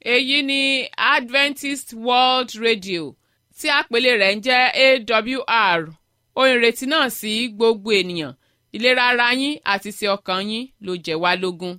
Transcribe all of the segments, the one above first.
èyí ni adventist world radio tí àpèlé rẹ̀ ń jẹ́ awr ohun ìrètí náà sí gbogbo ènìyàn ìlera ara yín àti ti ọkàn yín ló jẹ́ wá lógún.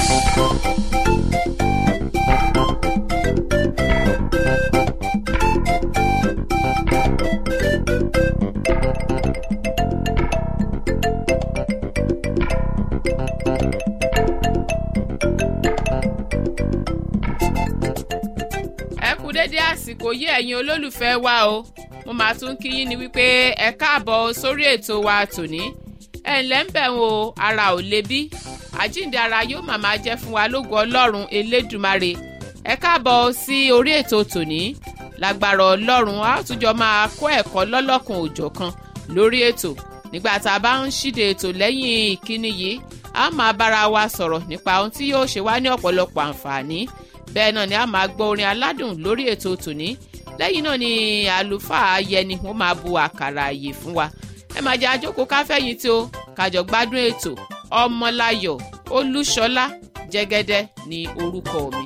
ẹ kú dédé àsìkò yí ẹ̀yin olólùfẹ́ wa o mo máa tún kí yín ni wípé ẹ káàbọ̀ sórí ètò wa tòní ẹ ǹlẹ́ ń bẹ̀ wò ara ò le bí àjíǹde ara yóò màmá jẹ́ fún wa lógo ọlọ́run elédùmarè ẹ káàbọ̀ sí orí ètò tòní lágbára ọlọ́run a ó túnjọ máa kó ẹ̀kọ́ lọ́lọ́kan òjọ̀kan lórí ètò nígbà tá a bá ń ṣíde ètò lẹ́yìn ìkíni yìí a máa bára wa sọ̀rọ̀ nípa ohun tí yóò ṣe wá ní ọ̀pọ̀lọpọ̀ àǹfààní bẹ́ẹ̀ náà ni a máa gbọ́ orin aládùn lórí ètò tòní lẹ́yìn náà ni àlùfáà yẹni wọ́n máa bu àkàrà àyè fún wa ẹ máa jẹ́ àjókòó káfẹ́yìn tí ó kájọ gbádùn ètò ọmọláyọ̀ olúṣọlá jẹ́gẹ́dẹ́ ní orúkọ mi.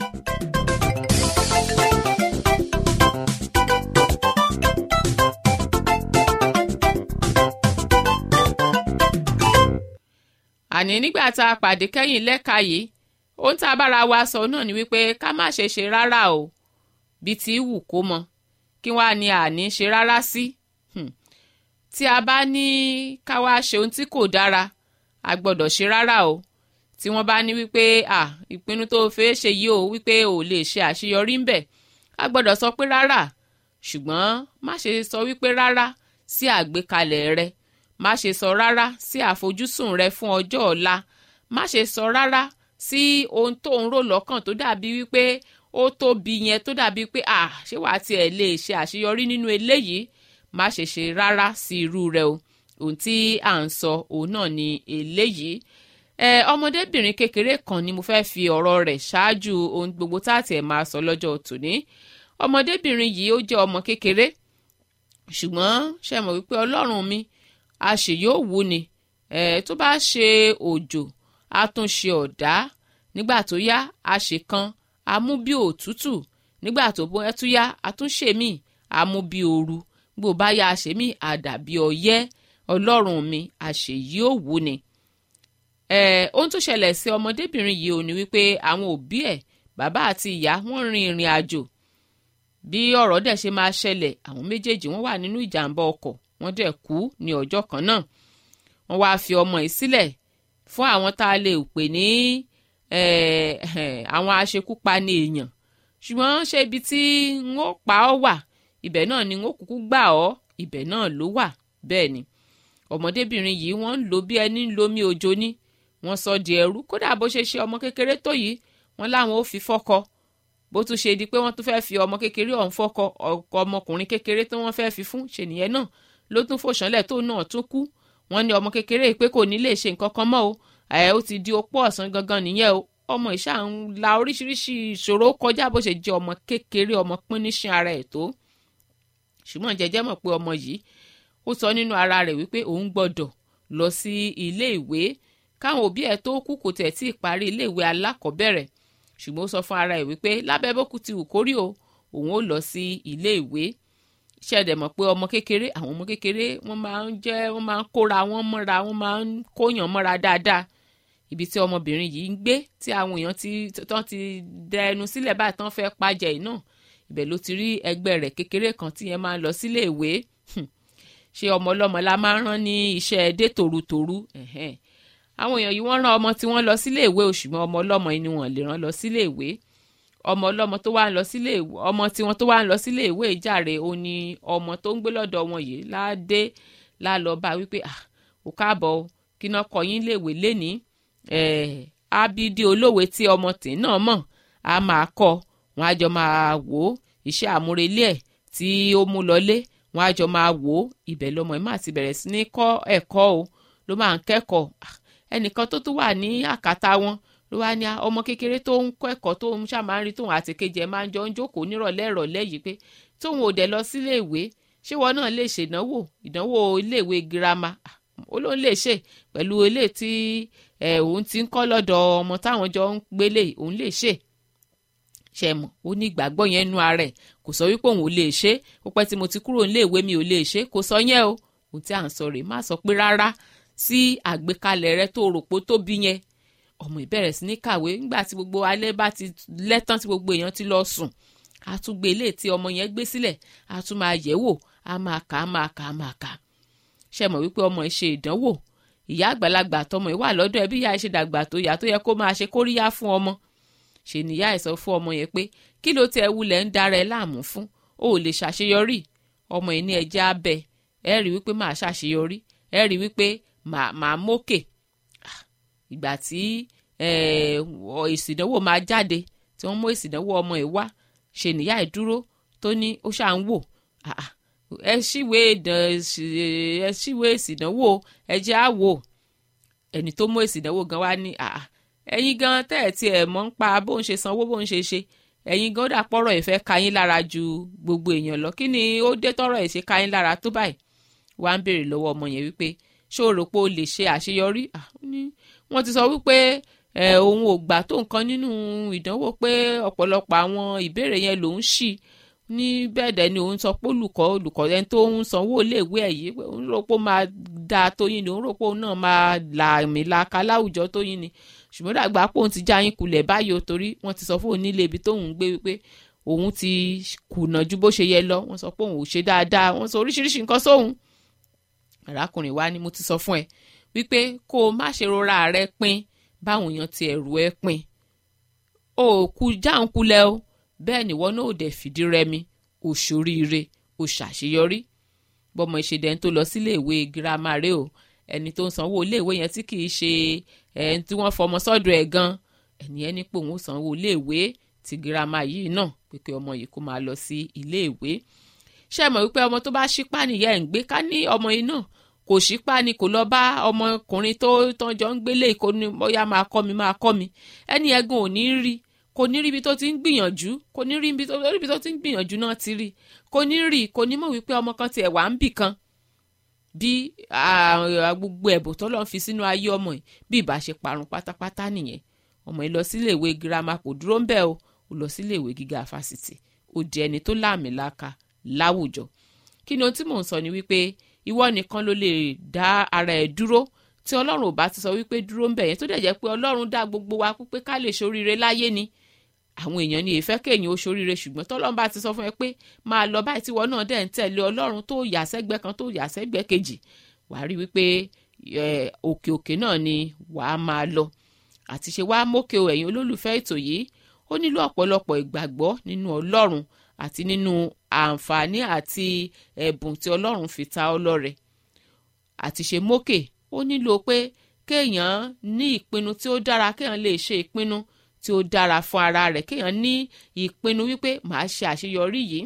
àní nígbà tá a pàdé kẹ́yìn lẹ́ka yìí ohun tá a bára wa sọ náà ni wípé ká má ṣe ṣe rárá o bíi ti wù kó mọ kí wàá ní àní ṣe rárá sí tí a bá ní ká wá ṣe ohun tí kò dára a gbọ́dọ̀ ṣe rárá o tí wọ́n bá ní wípé à ìpinnu tó fẹ́ ṣe yìí o wípé ò lè ṣe àṣeyọrí ńbẹ̀ a gbọ́dọ̀ sọ pé rárá ṣùgbọ́n má ṣe sọ wípé rárá sí àgbékalẹ̀ rẹ má ṣe sọ rárá sí àfojúsùn rẹ fún ọjọ́ ọ̀la má ṣe sọ rárá sí ohun tó ń rò lọ́kàn tó dàbí wípé ó tóbi yẹn tó dàbí pé à ṣé wàá tiẹ̀ lè ṣe àṣeyọrí nínú eléyìí má ṣe ṣe rárá sí irú rẹ o ohun tí à ń sọ òun náà ni eléyìí ẹ ọmọdébìnrin kékeré kan ni mo fẹ́ fi ọ̀rọ̀ rẹ̀ ṣáájú ohun gbogbo tá a tiẹ̀ máa sọ lọ́jọ́ tòní ọmọdébìnrin yìí ó jẹ́ ọmọ kékeré ṣùgbọ́n ṣe mọ̀ wípé ọlọ́run mi a ṣe yóò wú ni ẹ tó bá ṣe òjò a tún ṣe ọ̀dá nígbà tó yá a ṣe kan a mú bí òtútù nígbà tó bọ́ ẹ tún yá a tún ṣe mí a mú bí ooru gbò bá yá a ṣe mí a dàbí ọyẹ́ ọlọ́run mi a ṣe yóò wú ni. ẹ ohun tó ṣẹlẹ̀ sí ọmọdébìnrin yìí ò ní wípé àwọn òbí ẹ̀ bàbá àti ìyá wọ́n rin ìrìn àjò bí ọ̀rọ̀ dẹ̀ ṣe máa ṣẹlẹ̀ àwọn méjèèjì wọ́n wà nínú ìjàmbá ọkọ̀ wọ́n dẹ̀ kú ní ọjọ́ kan náà wọ́n wáá fi ọmọ yìí sílẹ̀ fún àwọn tá a lè pè ní àwọn aṣekúpani èèyàn ṣùgbọ́n ṣé ibi tí n ó pa ọ́ wà ibẹ̀ náà ni n ó kúkú gbà ọ́ ibẹ̀ náà ló wà bẹ́ẹ̀ ni ọmọdébìnrin yìí wọ́n ń lò bí ẹni ń lomi òjò ní wọ́n sọ di ẹrú kódà bó ṣe ṣe ọmọ kékeré tó yìí wọ́n láwọn ó fi fọ́kọ bó tún ṣe di pé wọ́n tún fẹ́ fi ọmọ kékeré ọ̀hún fọ́kọ ọkọ ọmọkùnrin kékeré tí wọ́n fẹ́ fi fún ṣènìyàn náà ló tún fòṣánlẹ̀ tó náà tún kú wọ́n ní ọmọ kékeré pé kò ní lè ṣe nǹkan kan mọ́ o ẹ ó ti di opó ọ̀sán gangan nìyẹn o ọmọ ìṣá ń la oríṣiríṣi ìṣòro kọjá bó ṣe jẹ́ ọmọ kékeré ọmọ píníṣín ara ẹ̀ tó ṣùgbọ́n jẹjẹ́ mọ̀ pé ọmọ yìí ó sọ nínú ara rẹ̀ wípé òun gbọ́dọ̀ lọ sí ilé ìwé káwọn òbí ẹ̀ tó kú kò tẹ̀ tí ì parí ilé ìwé alákọ̀ọ́bẹ̀rẹ̀ ṣùgbọ́n ó sọ fún ara ẹ̀ wípé lábẹ́ bókú ti wù kórí o òun ó lọ sí ilé ìwé ṣẹ̀dẹ̀ mọ̀ pé ọmọ kékeré àwọn ọmọ kékeré wọ́n máa ń jẹ́ wọ́n máa ń kóra wọn mọ́ra wọ́n máa ń kóyàn mọ́ra dáadáa ibi tí ọmọbìnrin yìí ń gbé tí àwọn èèyàn ti tán ti dẹ ẹnu sílẹ̀ báyìí tán fẹ́ pàjẹ́ yìí náà ibẹ̀ ló ti rí ẹgbẹ́ rẹ̀ kékeré kan tí yẹn máa ń lọ sílé ìwé ṣé ọmọ ọlọ́mọ la máa ń rán ní iṣẹ́ dé tòrutòru àwọn èèyàn yìí wọ́n rán ọmọ tí wọ́n lọ sílé ìwé o ṣùgbọ́n ọmọ ọlọ́mọ yìí ni wọ́n lè rán lọ sílé ìwé ọmọ ọlọ́mọ tó wá ń lọ sílé ìwé ọmọ tí wọ́n tó wá ń lọ sílé ìwé ìjàre ó ní ọmọ tó ń gbé lọ́dọ̀ wọn yìí ládé lálọ bá wípé ò káàbọ̀ kí náà kọ yín léèwé lénìí ábídí olówe tí ọmọ tì náà mọ̀ á máa kọ́ wọn á jọ máa wò ó iṣẹ́ àmúrelé ẹ̀ tí ó mú lọlé wọn á jọ máa wò ó ibẹ̀ lọmọ ẹ̀ máa ti bẹ̀rẹ̀ sí ní kọ́ ẹ̀kọ́ o ló máa ń kẹ́kọ̀ọ́ ẹnìkan tó tún wà ní àkàtà wọn ló wá ní ọmọ kékeré tó ń kọ́ ẹ̀kọ́ tó ń ṣàmáà rí tóun àti kejì ẹ̀ máa ń jọ ń jókòó nírọ̀lẹ́ ìrọ̀lẹ́ yìí pé tóun ò dẹ̀ lọ sílé ìwé ṣé wọn náà lè ṣèdánwò ìdánwò iléèwé girama ó ló ń lè ṣe pẹ̀lú ilé tí òun ti ń kọ́ lọ́dọ̀ ọmọ táwọn jọ ń gbélé òun lè ṣe ṣe mọ̀ ó ní ìgbàgbọ́ yẹn nú ara ẹ̀ kò sọ wípé òun ò lè ṣe é ó pẹ́ tí mo ti kúrò nílé ìwé mi ò lè ṣe é kò sọ yẹn o ohun tí à ń sọ rèé má sọ pé rárá sí àgbékalẹ̀ rẹ tó rò pé ó tóbi yẹn ọmọ ìbẹ̀rẹ̀ sí ní kàwé nígbà tí gbogbo alẹ́ bá ti lẹ́tàn tí gbogbo èèyàn ti lọ sùn a tún gbé ilé tí ọmọ yẹn gbé sílẹ̀ a tún máa yẹ̀ wò a máa kà á máa kà á máa kà á ṣe mọ̀ wípé ọmọ ẹ̀ ṣe ìdánwò ìyá àgbàlagbà tọmọ ẹ̀ wà lọ́dọ̀ ẹ̀ bí ìyá ẹ̀ ṣe dàgbà tó ìyá tó yẹ kó máa ṣe kóríyá fún ọmọ ṣe níyà ẹ̀ sọ fún ọmọ yẹn pé kí ló tẹ wulẹ̀ ń dára ẹ láàmú fún o ò lè ṣàṣeyọrí ọmọ ẹ̀ ní ẹjẹ́ abẹ ẹ rí wípé màá ṣàṣeyọrí ẹ rí wípé màá mókè ìgbà tí èsì ìdánwò máa jáde tí wọ́n mú èsì ìdánwò ọmọ ẹ̀ wá ṣe níyà ẹ̀ dúró tó ní ó ṣáà ń wò ẹ ṣíwé ẹ ṣíwé èsì ìdánwò ẹ jẹ́ á wò ẹni tó mú èsì ìdánwò gan wá ní ẹ̀yin gan tẹ́ ẹ̀ tiẹ̀ mọ̀ ń pa bó ń ṣe sanwó bó ń ṣe ṣe ẹ̀yin gan dà pọ̀rọ̀ ẹ̀ fẹ́ ka yín lára ju gbogbo èèyàn lọ kí ni ó dé tọ́rọ̀ ẹ̀ ṣe ka yín lára tó báyìí wá ń béèrè lọ́wọ́ ọmọ yẹn wípé ṣé o rò pé o lè ṣe àṣeyọrí wọ́n ti sọ wípé òun ò gbà tó nǹkan nínú ìdánwò pé ọ̀pọ̀lọpọ̀ àwọn ìbéèrè yẹn lòún ṣì ní bẹ́ẹ̀ dẹ̀ ni òun sọ pé olùkọ́ olùkọ́ ẹni tó ń sanwó iléèwé ẹ̀ yìí òun rò pé ó máa da tó yín ni òun rò pé òun náà máa là mí laka láwùjọ tó yín ni ṣùgbọ́n dàgbà pé òun ti já yín kulẹ̀ báyìí o torí wọ́n ti sọ fún òun nílé ibi tóun ń gbé wípé òun ti kùnà ju bó ṣe yẹ lọ wọ́n sọ pé òun ò ṣe dáadáa wọ́n sọ oríṣiríṣi nǹkan sóhun arákùnrin wa ni mo ti sọ fún ẹ wípé kó o má ṣe rora rẹ pin báwọn èèyàn ti ẹ̀rù ẹ pin o kú jáun kulẹ̀ o bẹ́ẹ̀ ni wọ́n náà ò dẹ̀ fìdí rẹmi o ṣoríire o ṣàṣeyọrí bọ́mọ ìṣèdẹ́n tó lọ sílé ìwé girama rẹ o ẹni tó ń sanwó ilé ìwé yẹn tí kì í ṣe ẹni tí wọ́n fọmọ sọ́dọ̀ ẹ̀ gan ẹni ẹni pé òun ó sanwó ilé ìwé ti girama yìí náà pé kí ọmọ yìí kó máa lọ sí ilé ìwé ṣé mọ̀ wípé ọmọ tó bá ṣípá nìyá ẹ̀ ń gbé ká ní ọmọ yìí náà kò ṣípá ni kò lọ bá ọmọkùnrin tó tọ́jọ́ ń gbélé kó ní bóyá máa kọ́ mi máa kọ́ mi ẹni ẹ̀gùn ò ní rí kò ní rí ibi tó ti ń gbìyànjú kò ní rí ibi tó ti ń gbìyànjú náà ti rí kò ní rí kò ní mọ̀ wípé ọmọ kan tiẹ̀ wà ń bì kan bí gbogbo ẹ̀bùn tó lọ́n fi sínú ayé ọmọ yìí bí ìbá ṣe parun pátápátá nìyẹn ọmọ yìí lọ sílé ìwé girama kò dúró ń bẹ̀ o ó lọ sílé ìwé gíga fásitì ó di ẹni tó láàmìlaka láwùjọ kí ni ohun tí mò ń sọ ni wípé ìwọ nìkan ló lè dá ara ẹ̀ dúró tí ọlọ́run ò bá ti sọ wípé dúró ń bẹ̀ yẹn tó dẹ̀ jẹ́ pé ọlọ́run dá gbogbo wa pé ká lè ṣoríire láyé ni àwọn èèyàn ni èèfẹ́ kéèyàn ó ṣoríire ṣùgbọ́n tọ́lọ́run bá ti sọ fún ẹ pé máa lọ báyìí tíwọ náà dẹ̀ ń tẹ̀lé ọlọ́run tó yà sẹ́gbẹ́ kan tó yà sẹ́gbẹ́ kejì wàá rí wípé òkè òkè náà ni wàá máa lọ àti ṣe wàá mókè o ẹ̀yin olólùfẹ́ ètò yìí ó nílò ọ̀pọ̀lọpọ̀ ìgbàgbọ́ nínú ọlọ́run àti nínú àǹfààní àti ẹ̀bùn tí ọlọ́run fi ta ọ́ lọ́rẹ àti ṣe mókè ó nílò pé kéèyàn ní ìpinnu tí ó dára kéèyàn lè ṣe ìpinnu tí ó dára fún ara rẹ̀ kéèyàn ní ìpinnu wípé màá ṣe àṣeyọrí yìí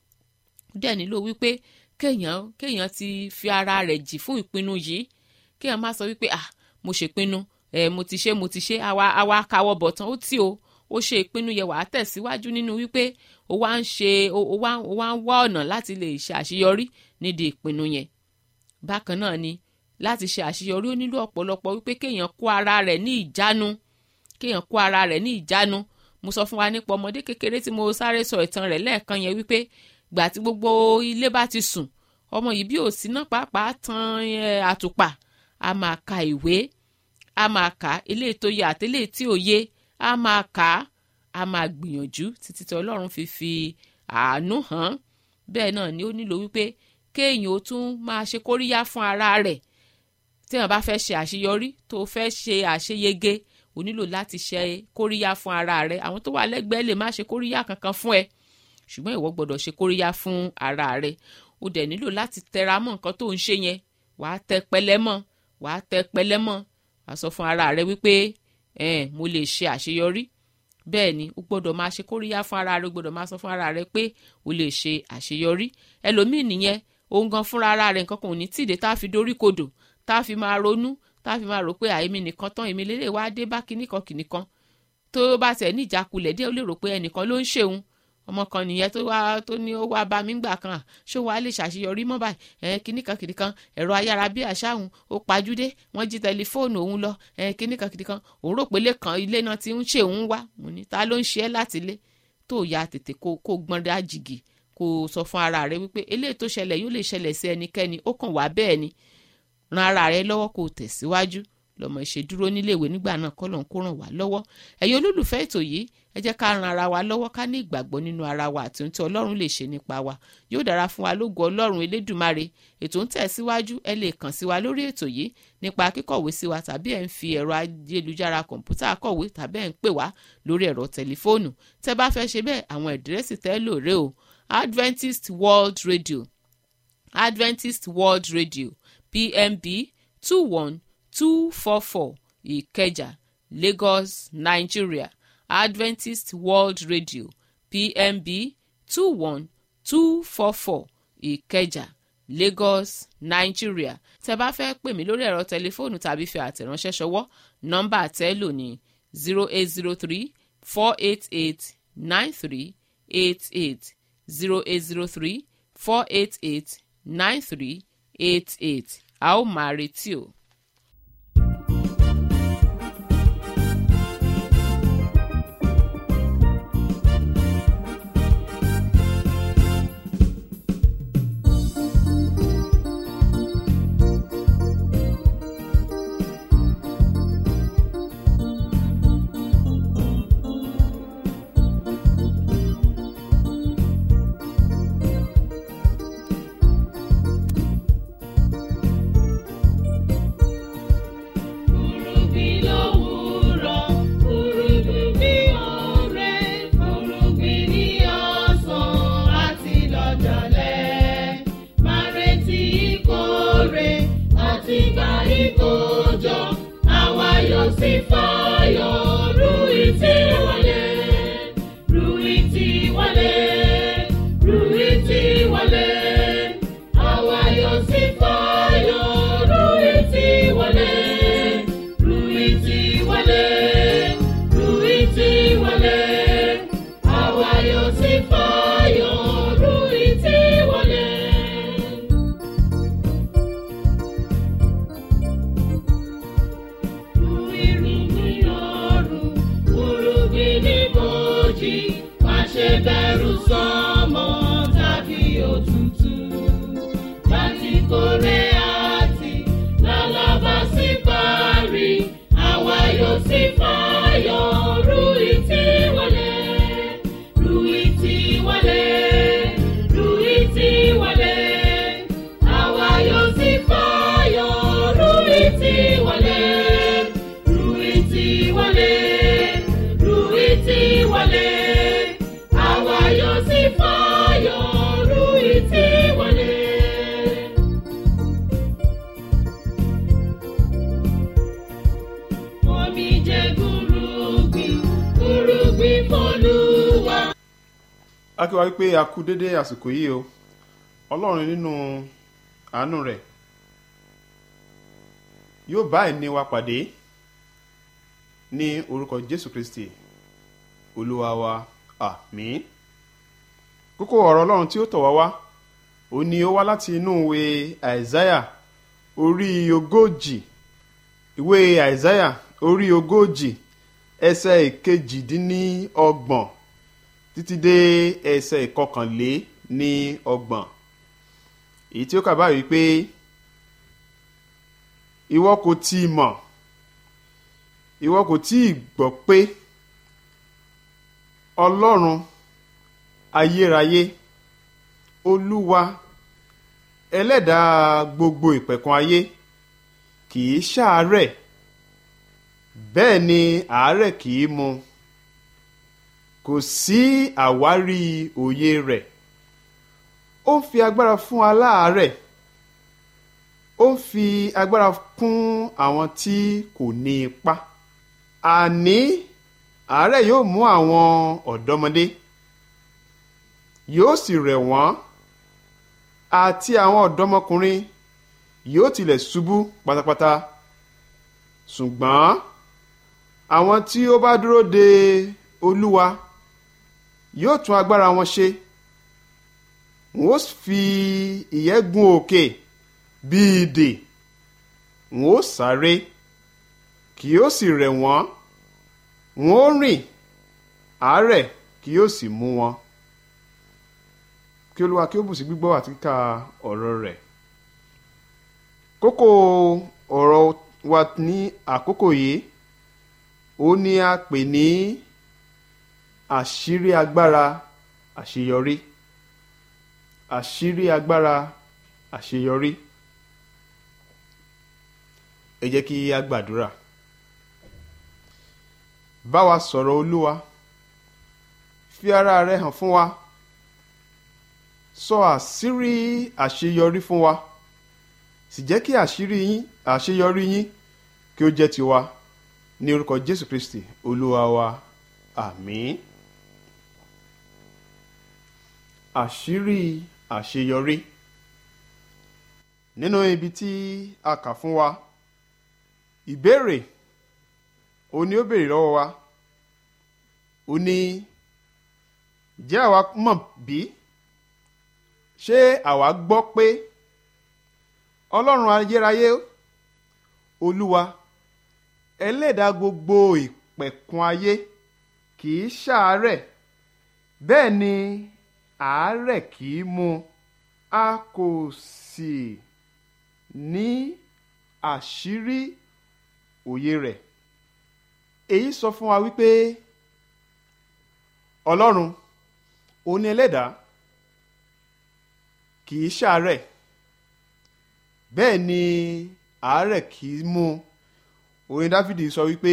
dẹ̀ nílò wípé kéèyàn kéèyàn ti fi ara rẹ̀ jì fún ìpinnu yìí kéèyàn má sọ wípé ah mo ṣèpinnu ẹ mo ti ṣe mo ti ṣe àwa àwa káwọ́ bọ̀ tán ó tì o ó ṣe ìpinnu yẹn wàá tẹ̀síwájú nínú wípé ó wá ń ṣe ó wá ó wá ń wá ọ̀nà láti lè ṣe àṣeyọrí nídìí ìpinnu yẹn bákan náà ni láti ṣe àṣeyọrí ó nílò ọ̀pọ̀lọpọ̀ wípé kéèyàn kó ara rẹ̀ ní ìjánu kéèyàn kó ara rẹ̀ ní ìjánu mo sọ fún wa nípa ọmọdé kékeré tí mo sáré sọ ìtàn rẹ̀ lẹ́ẹ̀kan yẹn wípé gbà tí gbogbo ilé bá ti sùn ọmọ yìí bí òsì náà pàápàá tan àtùpà a máa ka ìwé a máa kà á eléyìí tó yẹ àti eléyìí tí ò yé a máa kà á a máa gbìyànjú títí tí ọlọ́run fi fi àánú hàn bẹ́ẹ̀ náà ni ó nílò wípé kéèyàn ó tún máa ṣe kóríyá fún ara rẹ̀ téèyàn bá fẹ́ ṣe àṣeyọrí tó fẹ́ ṣe àṣeyege o nílò láti ṣe kóríyá fún ara rẹ̀ àwọn tó wà lẹ́gbẹ̀ẹ́ lè má ṣe kóríyá kankan fún ẹ ṣùgbọ́n ìwọ gbọ́dọ̀ ṣe kóríyá fún ara rẹ̀ o dẹ̀ nílò láti tẹra mọ́ nǹkan tó ń ṣe yẹn wàá tẹ pẹlẹ mọ́ wàá tẹ pẹlẹ mọ́ wàá sọ fún ara rẹ̀ wípé ẹn mo lè ṣe àṣeyọrí bẹ́ẹ̀ ni o gbọ́dọ̀ máa ṣe kóríyá fún ara rẹ̀ o gbọ́dọ̀ máa sọ fún ara rẹ̀ pé o lè ṣe àṣeyọrí ẹlòmíì nìyẹn òun gan fúnra ara rẹ̀ nǹkan kan ò ní tìde tá a fi dorí kodò tá a fi máa ronú tá a fi máa rò pé àìmí nìkan tán èmi lélẹ̀ wá dé bá kinní kan kinní kan tó bá tẹ̀ ní ìjákulẹ̀ dé ó lè rò pé ẹnìkan ló ń ṣeun ọmọ kan nìyẹn tó wá tó ní ó wá bá mi gbà kan à ṣó wàá lè ṣàṣeyọrí mọ́ báyìí ẹ kinní kan kinní kan ẹ̀rọ ayára bí àṣà òun ó pajúdé wọ́n jí tẹlifóònù òun lọ ẹ kinní kan kinní kan òun rò pé ilé kan ilé náà ti ń ṣe òun wá mo ní ta ló ń ṣe ẹ́ láti ilé tó ya tètè kó kó gbọ́n dá jìgì kó sọ fún ara rẹ wípé eléyìí tó ṣẹlẹ̀ yóò lè ṣẹlẹ̀ sí ẹnikẹ́ni ó kàn wá bẹ́ẹ̀ ni ran ara rẹ lọ́wọ́ kó tẹ̀síwájú lọ́mọ ìṣèdúró níléèwé nígbà náà kọ́ lóun kó ràn wá lọ́wọ́ ẹ̀yin olólùfẹ́ ètò yìí ẹ jẹ́ ká ran ara wa lọ́wọ́ ká ní ìgbàgbọ́ nínú ara wa àti ohun tí ọlọ́run lè ṣe nípa wa yóò dára fún wa lógo ọlọ́run elédùmarè ètò ń tẹ̀síwájú ẹ lè kàn sí wa lórí ètò yìí nípa kíkọ̀wé sí wa tàbí ẹ̀ ń fi ẹ̀rọ ayélujára kọ̀ǹpútà kọ̀wé tàbí ẹ̀ ń pè wá lórí ẹ̀rọ tẹlifóònù tẹ́ bá fẹ́ ṣe bẹ́ẹ̀ àwọn ẹ̀dírẹ́sì tẹ́ lò rè o Adventist World Radio Adventist World Radio PMB two one two four four ìkẹjà lagos nigeria adventist world radio pmb two one two four four ìkẹjà lagos nigeria tẹ́ bá fẹ́ pè mí lórí ẹ̀rọ tẹlifóònù tàbí fi àtẹ̀ránṣẹ́ ṣọwọ́ nọ́mbà tẹ́lò ní zero eight zero three four eight eight nine three eight eight zero eight zero three four eight eight nine three eight eight a ó máa retí o. Furugbin lówùúrọ̀, furugbin ní ọ̀rẹ́, furugbin ní ọ̀sán àti lọ́jọ́lẹ̀. Máa retí ìkórè àti gba ìkójọ, àwa yóò sì fayọ̀ ru ìtì wọlé. Ru ìtì wọlé, ru ìtì wọlé. Àwa yóò sì fayọ̀ ru ìtì wọlé. Ruiti wọlé, Ruiti wọlé, àwa yóò sì fayọ̀, Ruiti wọlé. Irúgbìn ní ọ̀run, irúgbìn ní bòjì, má ṣe bẹ̀rù sánmọ̀ tàbí òtútù. Láti kórè àti lálábà sí parí, àwa yóò sì fayọ̀, Ruiti wọlé. Ruiti wọlé, Ruiti wọlé, àwa yóò sì fayọ̀, Ruiti wọlé. Ruiti wọlé, Ruiti wọlé, àwa yóò sì fayọ̀, Ruiti wọlé. Omi jẹ́ gúrúgbìn, gúrúgbìn f'Olúwa. a kí wa wípé a kú dédé àsìkò yìí o ọlọ́run nínú àánú rẹ̀ yóò bá ẹni wa pàdé ní orúkọ jésù kristi olúwa wa àmín kókó ọ̀rọ̀ ọlọ́run tí ó tọ̀ wá wá ó ní ó wá láti inú ìwé àìsáyà orí ogójì ìwé àìsáyà orí ogójì ẹsẹ̀ ìkejìdínlọ́gbọ̀n títí dé ẹsẹ̀ ìkọkànlé ní ọgbọ̀n èyí tí ó kà báyìí pé ìwọ kò tí ì mọ̀ ìwọ kò tí ì gbọ́ pé ọlọ́run ayérayé olúwa ẹlẹ́dàá gbogbo ìpẹ̀kun ayé kì í ṣàárẹ̀ bẹ́ẹ̀ ni àárẹ̀ kì í mu kò sí àwárí òye rẹ̀ ó ń fi agbára fún aláàárẹ̀ ó ń fi agbára kún àwọn tí kò ní ipá àní àárẹ̀ yóò mú àwọn ọ̀dọ́mọdé yóò sì rẹ̀ wọ́n àti àwọn ọ̀dọ́mọkùnrin yóò tilẹ̀ ṣubú pátápátá ṣùgbọ́n àwọn tí ó bá dúró de olúwa yóò tún agbára wọn ṣe wọn ó fi ìyẹ́ gun òkè bí idè wọn ó sáré kì yóò sì rẹ̀ wọ́n wọn ó rìn àárẹ̀ kì yóò sì mú wọn kí olúwa kí ó bù sí gbígbọ́ àti kíkà ọ̀rọ̀ rẹ̀ kókó ọ̀rọ̀ wa ní àkókò yìí ó ní a pè ní àṣírí agbára àṣeyọrí àṣírí agbára àṣeyọrí ẹ jẹ́ kí a gbàdúrà bá wa sọ̀rọ̀ olúwa fi ara rẹ hàn fún wa sọ àṣírí àṣeyọrí fún wa sì jẹ́ kí àṣírí yín àṣeyọrí yín kí ó jẹ́ tiwa ní orúkọ jésù kristi olúwa wa àmín àṣírí àṣeyọrí nínú ibi tí a kà fún wa ìbéèrè ó ní ó béèrè lọ́wọ́ wa ó ní jẹ́ àwa mọ̀ bí ṣé àwa gbọ́ pé ọlọ́run ayérayé olúwa ẹlẹ́dàá gbogbo ìpẹ̀kun ayé kì í ṣàárẹ̀ bẹ́ẹ̀ ni àárẹ̀ kì í mú a kò sì ní àṣírí òye rẹ̀ èyí sọ fún wa wípé ọlọ́run òun ni ẹlẹ́dàá kì í ṣàárẹ̀ bẹ́ẹ̀ ni àárẹ̀ kì í mú orin dáfídì sọ wípé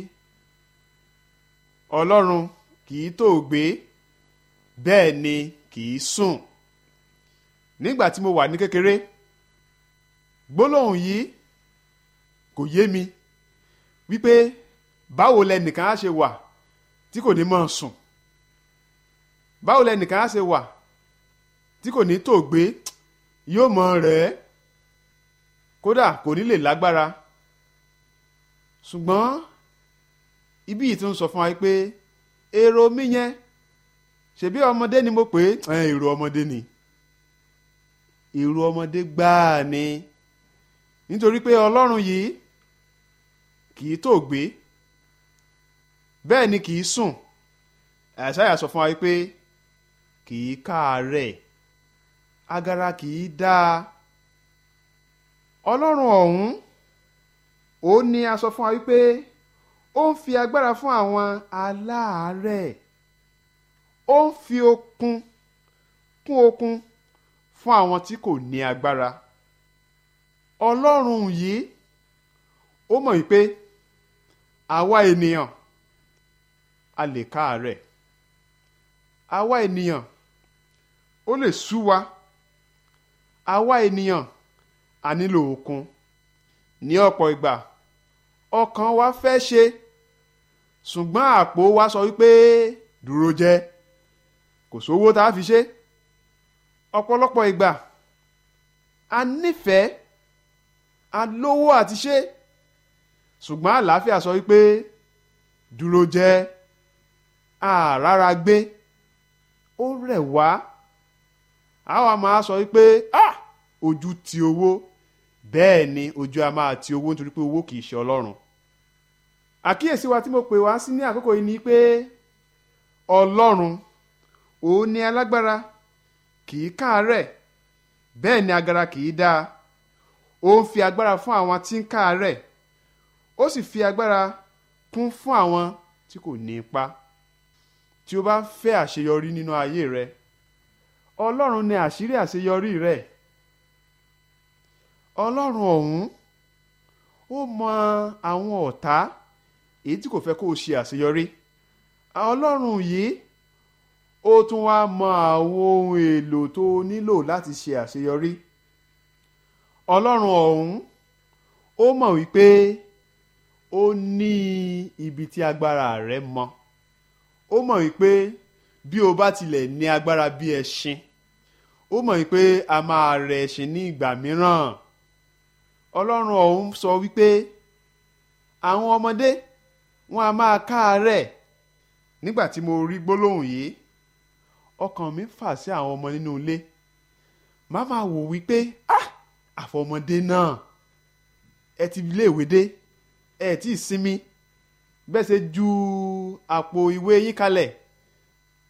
ọlọ́run kì í tòògbé bẹ́ẹ̀ ni kì í sùn nígbà tí mo wà ní kékeré gbólóhùn yìí kò yé mi wípé báwo lẹnìkan á ṣe wà tí kò ní máa sùn báwo lẹnìkan á ṣe wà tí kò ní tòògbé yóò mọ rẹ̀ ẹ́ kódà kò ní lè lágbára ṣùgbọ́n ibi yìí tún sọ fún wa pé èrò mi yẹn ṣebí ọmọdé ni mo pè é èrò ọmọdé ni èrò ọmọdé gbáà ni nítorí pé ọlọ́run yìí kì í tó gbé bẹ́ẹ̀ ni kì í sùn àṣàyà sọ fún wa pé kì í káàárẹ̀ agara kì í dáa ọlọ́run ọ̀hún ó ní a sọ fún wa wípé ó ń fi agbára fún àwọn aláàárẹ̀ ó ń fi okun kún okun fún àwọn tí kò ní agbára ọlọ́run yìí ó mọ̀ wípé àwa ènìyàn a lè káàárẹ̀ àwa ènìyàn ó lè sú wa àwa ènìyàn a nílò okun ní ọ̀pọ̀ ìgbà ọkàn wa fẹ́ ṣe ṣùgbọ́n àpò wa sọ wípé dúró jẹ́ kò sówó tá a fi ṣe ọ̀pọ̀lọpọ̀ ìgbà a nífẹ̀ẹ́ a lówó àti ṣe ṣùgbọ́n àlàáfíà sọ wípé dúró jẹ́ àràrà gbé ó rẹ̀ wá àwa máa sọ wípé ah ojú ti owó bẹ́ẹ̀ ni ojú a máa ti owó nítorí pé owó kìí ṣe ọlọ́run àkíyèsí wa tí mo pè wá sí ní àkókò yìí ni pé ọlọ́run òun ni alágbára kìí káàárẹ̀ bẹ́ẹ̀ ni agara kìí dáa ó ń fi agbára fún àwọn tí ń káàárẹ̀ ó sì fi agbára kún fún àwọn tí kò ní ipá tí o bá fẹ́ àṣeyọrí nínú ayé rẹ ọlọ́run ni àṣírí àṣeyọrí rẹ ọlọ́run ọ̀hún ó mọ àwọn ọ̀tá èyí tí kò fẹ́ kó o ṣe àṣeyọrí ọlọ́run yìí ó tún wá mọ àwọn ohun èlò tó o nílò láti ṣe àṣeyọrí ọlọ́run ọ̀hún ó mọ̀ wípé ó ní ibi tí agbára rẹ mọ ó mọ̀ wípé bí o bá tilẹ̀ ní agbára bí ẹṣin ó mọ̀ wípé a máa rẹ ẹṣin ní ìgbà mìíràn ọlọ́run ọ̀hún sọ wípé àwọn ọmọdé wọn a máa káàárẹ̀ nígbà tí mo rí gbólóhùn yìí ọkàn mi fà sí àwọn ọmọ nínú ilé má máa wò wípé ah àfọmọdé náà ẹ ti iléèwé dé ẹ tí ì sinmi bẹ́ẹ̀ ṣe ju àpò ìwé yín kalẹ̀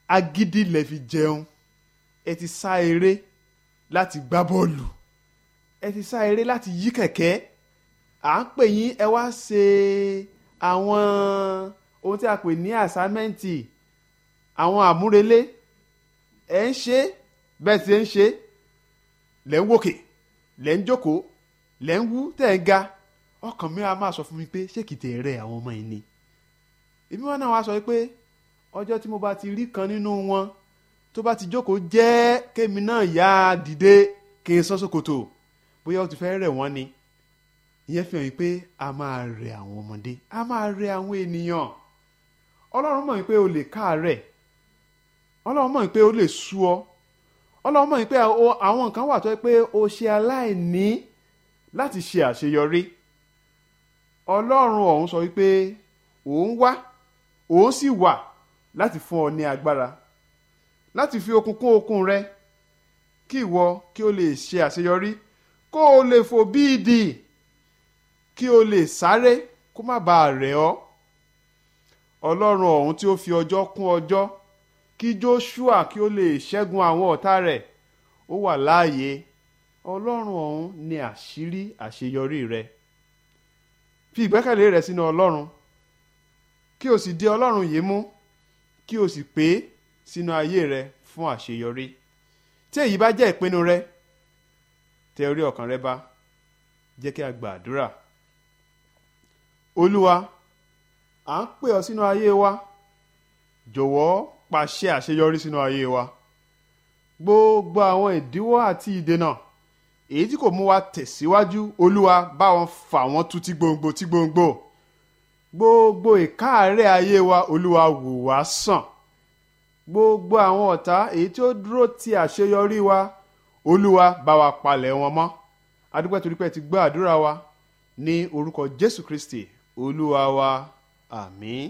agídí lẹ fi jẹun ẹ ti sá eré láti gbá bọ́ọ̀lù ẹ ti sá eré láti yí kẹ̀kẹ́ à ń pè yín ẹ wá ṣe àwọn ohun tí a pè ní àsámẹ́ǹtì àwọn àmúrelé ẹ ń ṣe bẹ́ẹ̀ tí ẹ ń ṣe lẹ́ ń wòkè lẹ́ ń jókòó lẹ́ ń wú tẹ̀ ń ga ọkàn mi á máa sọ fún mi pé ṣé kìí tẹ̀ rẹ àwọn ọmọ yìí ni èmi wọn náà wá sọ pé ọjọ́ tí mo bá ti rí kan nínú wọn tó bá ti jókòó jẹ́ kémi náà yá a dìde kí n sọ́ sókòtò bóyá ó ti fẹ́ rẹ̀ wọ́n ni ìyẹn fi hàn yín pé a máa rẹ àwọn ọmọdé a máa rẹ àwọn ènìyàn ọlọ́run mọ̀ pé o lè káàárẹ̀ ọlọ́run mọ̀ pé o lè sú ọ ọlọ́run mọ̀ pé àwọn nǹkan wà tó yẹ pé o ṣe aláìní láti ṣe àṣeyọrí ọlọ́run ọ̀hún sọ wípé òun wá òun sì wà láti fún ọ ní agbára láti fi okun kún okun rẹ kí ìwọ kí o lè ṣe àṣeyọrí kó o lè fò bí ìdì kí o lè sáré kó má bàa rẹ̀ ọ́ ọlọ́run ọ̀hún tí ó fi ọjọ́ kún ọjọ́ kí Joshua kí ó lè ṣẹ́gun àwọn ọ̀tá rẹ̀ ó wà láàyè ọlọ́run ọ̀hún ni àṣírí àṣeyọrí rẹ fi ìgbẹ́kẹ̀lé rẹ sínú ọlọ́run kí o sì di ọlọ́run yìí mú kí o sì pé sínú ayé rẹ fún àṣeyọrí tí èyí bá jẹ́ ìpinnu rẹ tẹ orí ọkàn rẹ bá jẹ́ kí a gba àdúrà olúwa à ń pè ọ sínú ayé wa jọ̀wọ́ pàṣẹ àṣeyọrí sínú ayé wa gbogbo àwọn ìdíwọ́ àti ìdènà èyí tí kò mú wa tẹ̀síwájú olúwa bá wọn fà wọ́n tú tí gbòǹgbò tí gbòǹgbò gbogbo ìkáàárẹ̀ ayé wa olúwa wò wá sàn gbogbo àwọn ọ̀tá èyí tí ó dúró ti àṣeyọrí wa olúwa bá wa palẹ̀ wọn mọ́ adúpẹ́ torí pé ti gbọ́ àdúrà wa ní orúkọ jésù kristi olúwa wa àmín.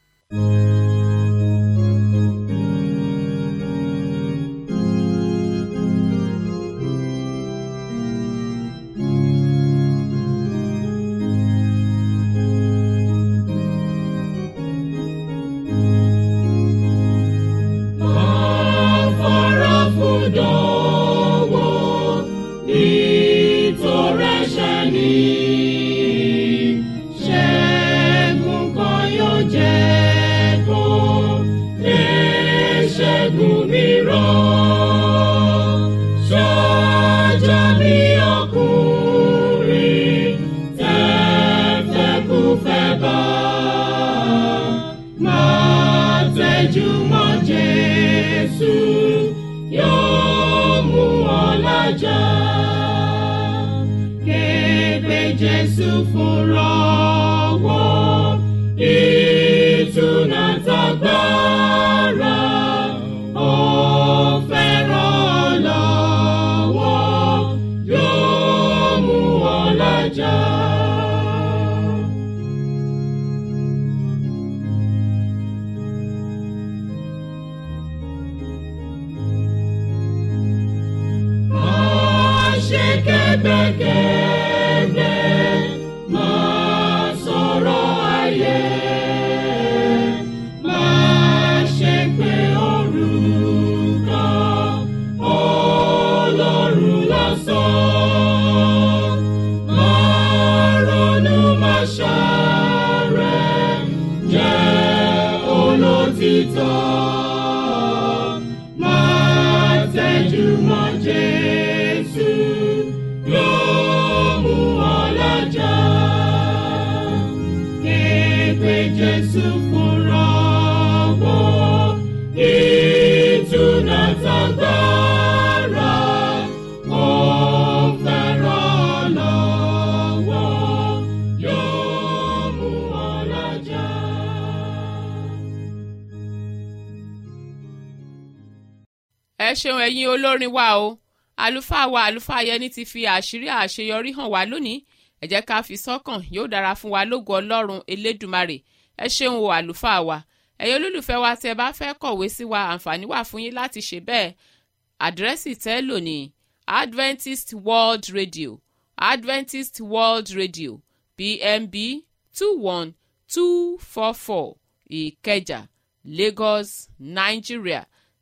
ẹ ṣeun ẹ̀yin olórin wa o àlùfáà wa àlùfáà yẹni ti fi àṣírí àṣeyọrí hàn wá lónìí ẹ jẹ́ ká fi sọ́kàn yóò dára fún wa lógo ọlọ́run elédùmarè ẹ ṣeun o àlùfáà wa ẹ̀yin olólùfẹ́ wa tí ẹ bá fẹ́ kọ̀wé sí wa àǹfààní wà fún yín láti ṣe bẹ́ẹ̀ àdírẹ́sì tẹ́ lò ní adventist world radio adventist world radio pmb two one two four four ìkẹjà lagos nigeria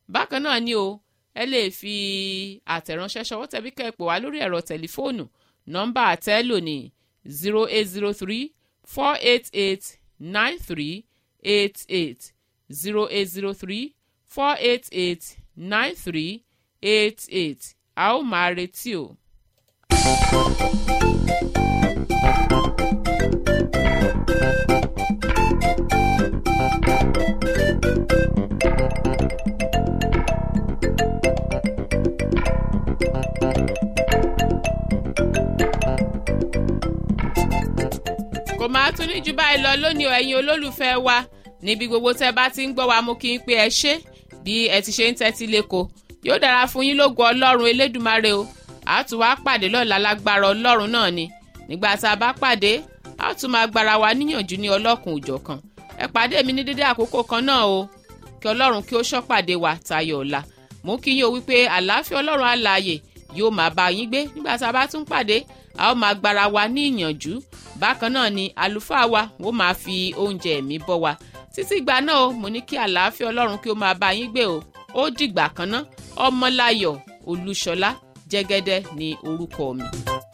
bákan náà ni o ẹ lè fi àtẹ̀ránṣẹ́ ṣọwọ́ tẹ̀bí kẹ́ẹ̀pọ̀ wá lórí ẹ̀rọ tẹlifóònù nọ́mbà àtẹ́lò ní zero eight zero three four eight eight nine three eight eight zero eight zero three four eight eight nine three eight eight a ó máa retí o. kò máa tún ní jù báyìí lọ lónìí o ẹ̀yin olólùfẹ́ wa níbi gbogbo tẹ́ bá ti ń gbọ́ wa mú kí n pé ẹ ṣé bí ẹ ti ṣe ń tẹ́tí lẹ́kọ̀ọ́ yóò dára fún yín lógo ọlọ́run elédùmarè o a tún wá pàdé lọ́la lágbára ọlọ́run náà ni nígbà tá a bá pàdé a tún máa gbára wa níyànjú ní ọlọ́kùn òjọ̀kan ẹ pàdé mi ní dédé àkókò kan náà o kí ọlọ́run kí ó ṣọ́pàdé wa tayọ ọ̀la mú kí yín o wípé àlàáfíà ọlọ́run alààyè yóò máa bá yín gbé nígbà tá a bá tún pàdé a ó máa gbára wa ní ìyànjú bákan náà ni àlùfáà wa ó máa fi oúnjẹ ẹ̀mí bọ́ wa títí ìgbà náà o mo ní kí àlàáfíà ọlọ́run kí ó máa bá yín gbé o ó dìgbà kan ná ọmọláyọ̀ olúṣọlá jẹ́gẹ́dẹ́ ni orúkọ mi.